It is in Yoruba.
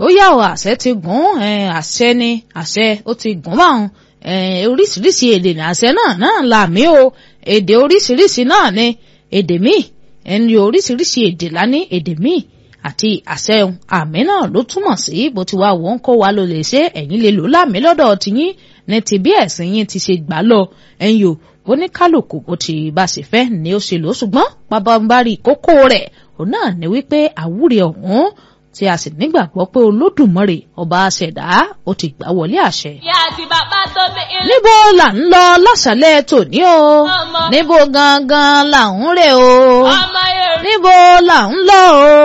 ó yà ó àṣẹ ti gùn àṣẹ ni àṣẹ ó ti gùn báwọn oríṣiríṣi èdè ní àṣẹ náà náà làmí o èdè oríṣiríṣi náà ni èdè míì ẹni oríṣiríṣi èdè lání èdè míì àti àṣẹ àmì náà ló túmọ̀ sí bó ti wá wọ́n kó wa ló lè ṣe ẹ̀yin lè lò láàmì lọ́dọ̀ tiyín ní ti bí ẹ̀sìn yín ti ṣe gbà lọ ẹ̀yin o oníkálùkù bó ti bá ṣe fẹ́ ni ó ṣe lò ṣùgbọ́n pabambari kókó rẹ̀ òun náà ni wípé àwúrẹ̀ ọ̀hún tí a sì nígbàgbọ́ pé olódùmarè ọba àṣẹ̀dá ó ti gbà wọlé àṣẹ. ìyá àti bàbá tó bí ilé. níbo là ń lọ lọ́sàlẹ̀ tòní o Ọmọ. níbo gangan là ń rè o ọmọ yorùbá. níbo là ń lọ o.